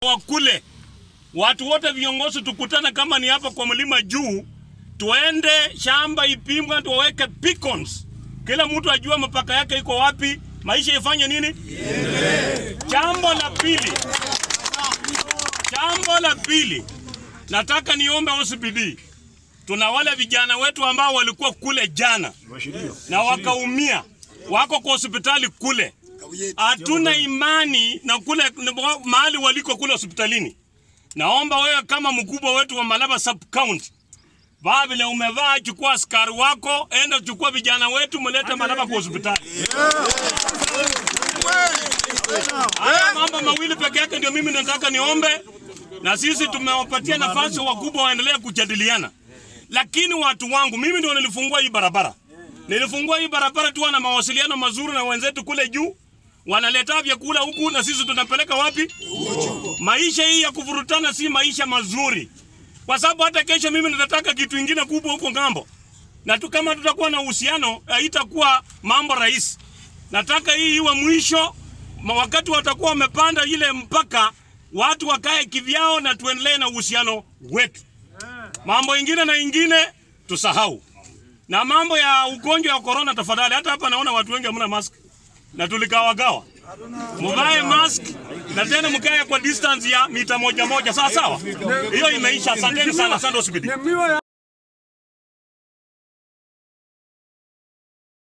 wa kule watu wote viongozi tukutane, kama ni hapa kwa mlima juu, tuende shamba ipimwe, tuweke beacons, kila mtu ajue mpaka yake iko wapi, maisha ifanye nini. Jambo la pili, jambo la pili, nataka niombe OCPD, tuna wale vijana wetu ambao walikuwa kule jana na wakaumia, wako kwa hospitali kule. Hatuna imani na kule mahali waliko kule hospitalini. Naomba wewe kama mkubwa wetu wa Malaba sub county, vaa vile umevaa, chukua askari wako, enda chukua vijana wetu, mlete Malaba kwa hospitali. Haya mambo mawili peke yake ndio mimi nataka niombe, na sisi tumewapatia nafasi wakubwa waendelee kujadiliana. Lakini watu wangu, mimi ndio nilifungua hii barabara, nilifungua hii barabara tuwa na mawasiliano mazuri na wenzetu kule juu, wanaleta vyakula huku na sisi tunapeleka wapi? Maisha hii ya kuvurutana si maisha mazuri, kwa sababu hata kesho mimi nitataka kitu ingine kubwa huko ngambo, na tu kama tutakuwa na uhusiano haitakuwa mambo rahisi. Nataka hii iwe mwisho, ma- wakati watakuwa wamepanda ile mpaka, watu wakae kivyao na tuendelee na uhusiano wetu. Mambo ingine na ingine tusahau, na mambo ya ugonjwa wa korona, tafadhali. Hata hapa naona watu wengi hamna mask na tulikawagawa, muvae mask na tena mkae kwa distance ya mita moja moja, sawa sawa. Hiyo imeisha. Asanteni sana, asante hospitali.